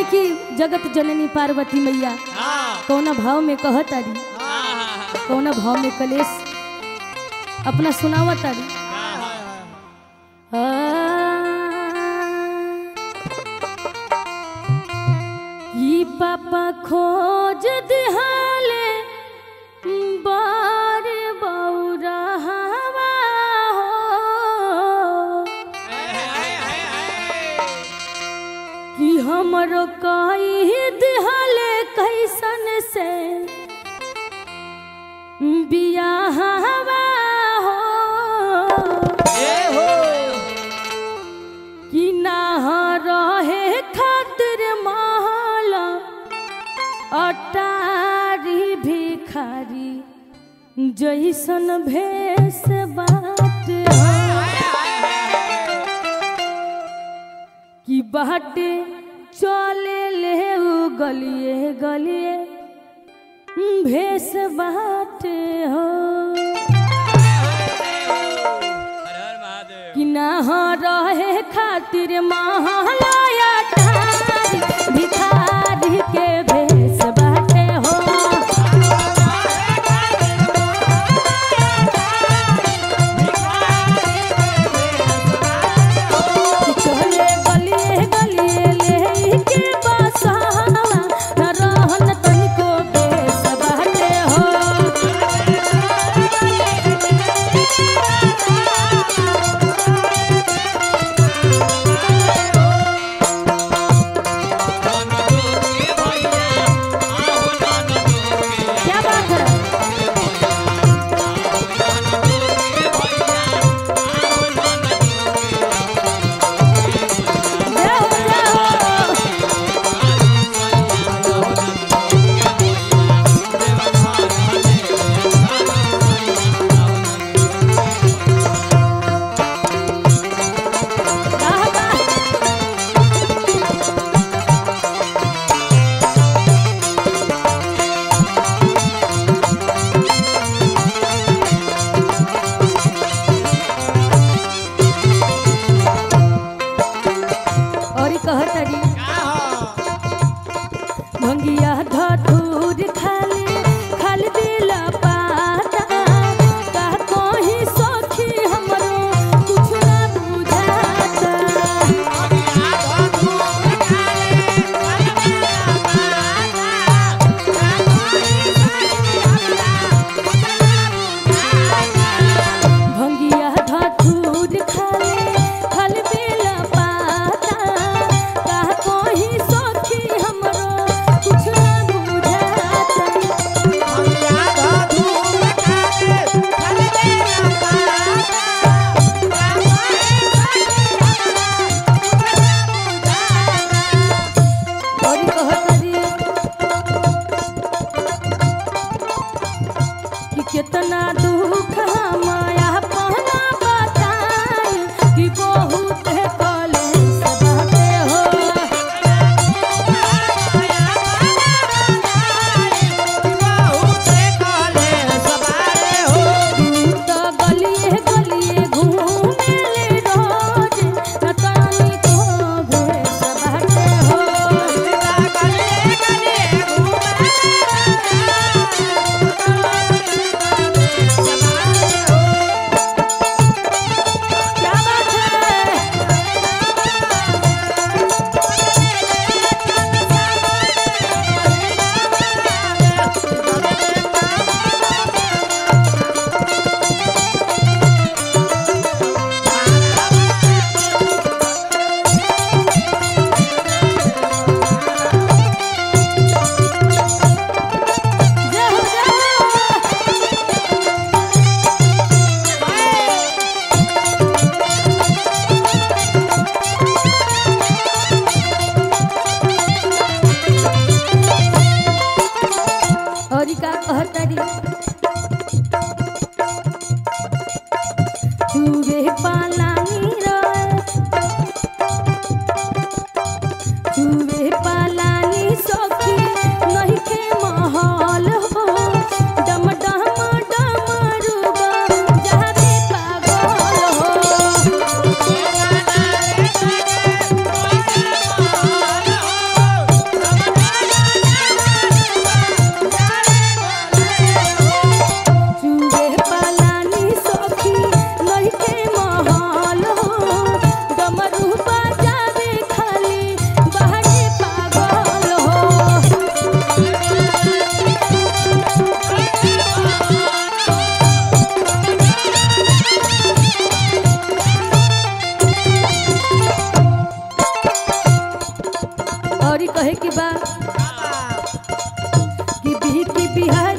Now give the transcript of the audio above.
कि जगत जननी पार्वती मैया कौना भाव में कहत तारी कौना भाव में कलेश अपना सुनावत तारी ई पापा खोज दिहाले बार बौरा हवा हो कि हमरो कही दिहाले कैसन से बियाह हवा हो कि ना रहे खातिर महल अटारी भिखारी जैसन भेष बाट कि बाटे चले ले उ गलिए गलिए भेष बाटे हो कि ना रहे खातिर महालया ठारी भिखारी के भेष बाटे हो चले गलिए गलिए ले के बसहा न रहन तनिको भेष बाटे हो क्या बात है जय हो जय हो वाह वाह और ई कहत तारी भंगिया धतूर खाली खाली दिल पाता का कोही सखी हमरो कुछ ना बुझाता भंगिया धतूर खाली खाली दिल पाता का कोही सखी हमरो कुछ ना बुझाता और कहतरी कि कितना दुख माया पहना बताई कि बहुत कलेश बाटे हो तो गलिए गलिए घूमे रोज न तनी को भेष बाटे हो क्या बात है जय हो जय हो और ई का कहतरी चूहे पालानी रे चूहे पालानी सखी नहीं के महल हो डम डम डमरुबा जाते पागल हो और कहे की बा कि बिह की बिहार